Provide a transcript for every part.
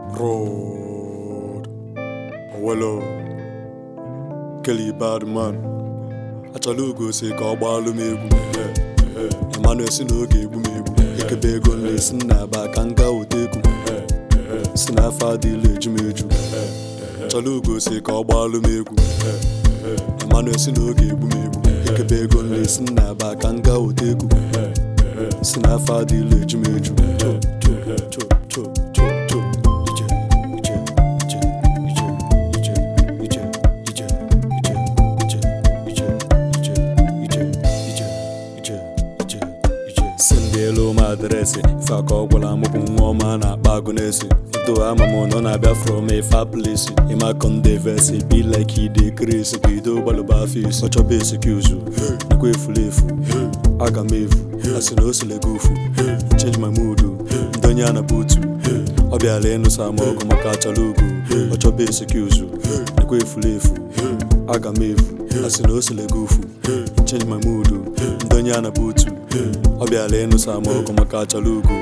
Road. Owelo. Kelly Badman. Achọla ugo si ka ọ gbaalụ m egwu. Emmanuel si na oge egbu m egbu. Ekebe ego na-esi nna aba ka m gaa ụta egwu. Si na afọ adịla eju m eju. Achọla ugo si ka ọ gbaalụ m egwu. Emmanuel si na oge egbu m egbu. Ekebe ego na-esi nna aba ka m gaa ụta egwu. Si na afọ adịla eju m eju. Cho, cho, cho, cho, cho, cho. Ije, ije, ije, ije, ije, ije, ije, ije, ije, ije, ije, ije, ije, ije, ije, ije. si ndị elu m adreesị ife aka ọ gwara m bụ nwa ọma na-akpa agụ n'esi do ama m na ọ na-abịa from a far place ịma kondevesi be like ide kresi ka ido gbalụba afọ isi ọ chọba esikuzu nakwa efuru efu aga m efu asị na o sile gị ofu change my mood ndị onye a na butu ọ bịara ịnụsa m ọgụ maka achọrọ ugo ọ chọba esikuzu nakwa efuru efu aga m efu asị na o sile gị ofu change my mood ndị onye a na butu ọ bịara ịnụsa m ọgụ maka achọrọ ugo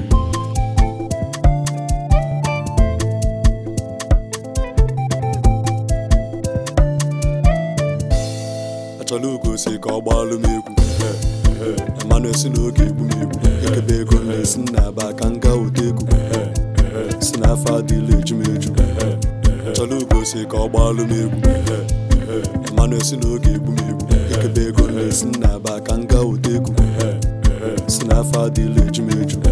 achọla ugo si ka ọ gbaalụ m egwu Emmanuel si na oge egbu m egbu ekebe ego na-esi nna aba ka m gaa ụta egwu si na afọ adịla eju m eju achọla ugo si ka ọ gbaalụ m egwu Emmanuel si na oge egbu m egbu ekebe ego na-esi nna aba ka m gaa ụta egwu si na afọ adịla eju m eju